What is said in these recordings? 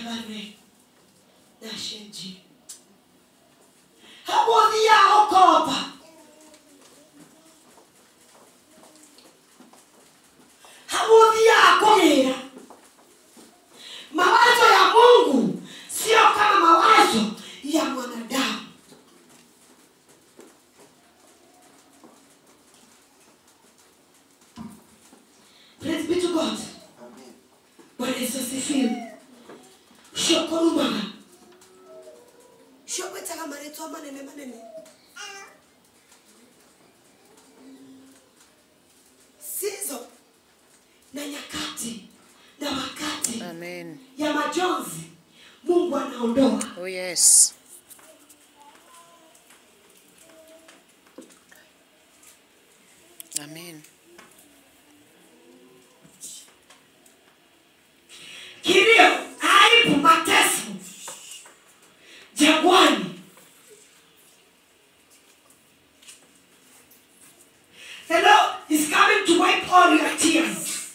kabane na shenji hamuthia ukomba hamuthia kugira mawazo ya mungu sio kama mawazo ya mwanadamu Praise be to God. Bwana Yesu asifiwe. Shokorumaga. Shokwetaga marĩtwa manene manene. Sizo na nyakati na wakati Amen. ya majonzi Mungu anaondoa. Oh, yes. Amen. kilio, aibu, mateso jangwani. The Lord is coming to wipe all your tears.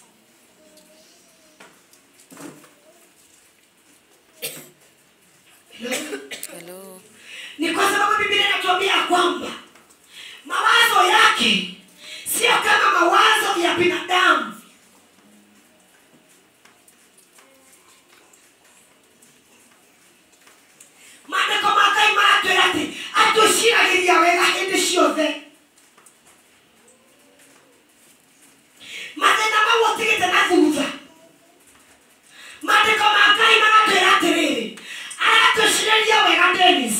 Hello? Hello. Ni kwa sababu Biblia inatuambia kwamba mawazo yake sio kama mawazo ya binadamu. maandĩko ma ngai maratwĩra atĩ atũciragĩria wega hĩndĩ ciothe mathĩna mau ũtigĩte na thutha maandĩko ma ngai maratwĩra atĩrĩrĩ aratũcirĩria wega denis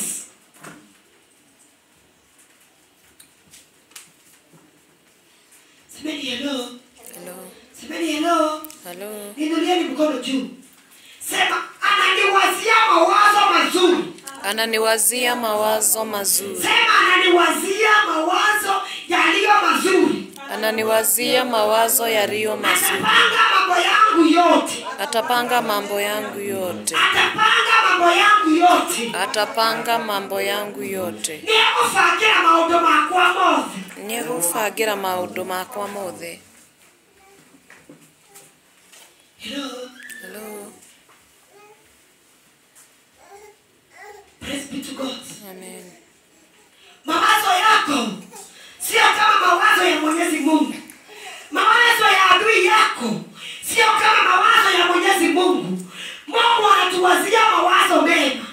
semeni hello Hello. semeni hello Hello. ninulieni mkono juu sema ananiwazia mawazo mazuri Ananiwazia mawazo mazuri. sema ananiwazia mawazo yaliyo mazuri Ananiwazia mawazo yaliyo mazuri. atapanga mambo yangu yote Atapanga mambo yangu yote. atapanga mambo yangu yote Atapanga mambo yangu yote. niegũbangĩra maũndũ makwa mothe Nĩegũbangĩra maũndũ makwa mothe. Hello. Hello. Praise be to God. Amen. mawazo yako sio kama mawazo ya mwenyezi mungu mawazo ya adui yako sio kama mawazo ya mwenyezi mungu mungu anatuwazia mawazo mema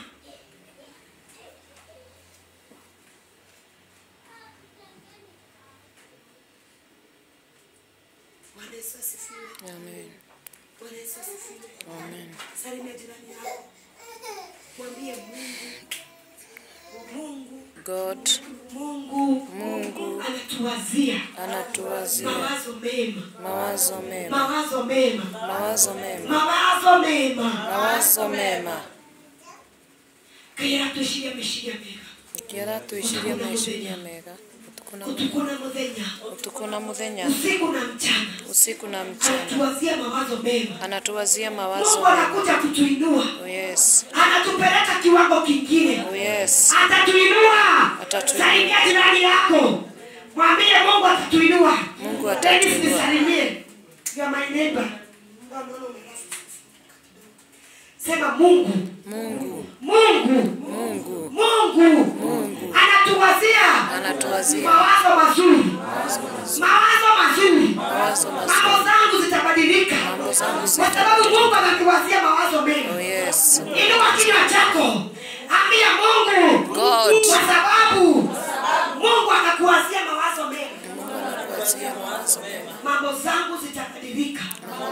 Bwana Yesu asifiwe. Amen. Bwana Yesu asifiwe. Amen. Salimia jirani yako. Mwambie Mungu. Mungu, God Mungu, Mungu anatuwazia anatuwazia mawazo mema, mawazo mema. mawazo mema, Mawazo mema. mawazo mema. Mawazo mema. Kaira tuishirie meciria mega. Ngĩra twĩcirie meciria mega. Ũtukũ na Utuko na muthenya, ũtukũ na mũthenya, usiku na mchana, usiku na mchana. anatuwazia mawazo mema. Anatuwazia mawazo Mungu mema. anakuja kutuinua, Oh yes. anatupeleka kiwango kingine. Oh yes. atatuinua Atatuinua. saidia jirani yako mwambie mungu atatuinua Mungu Dennis, atatuinua. nisalimie You are my neighbor. sema mungu Mungu, mungu Mungu mungu anatuwazia anatuwazia mawazo mazuri mawazo mazuri. mawazo mazuri Mawazo mambo mazuri. zangu zitabadilika Mambo zangu kwa zitabadilika. sababu mungu anatuwazia mawazo mema Oh yes. inua kinywa chako ambia mungu God. kwa sababu mungu anakuwazia mawazo mema Mungu anatuwazia mawazo mema. mambo zangu zitabadilika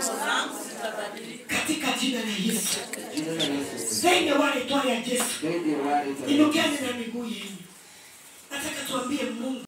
katika jina la yesu zenye wale twale ya yesu inukeni na miguu yenu nataka tuambie mungu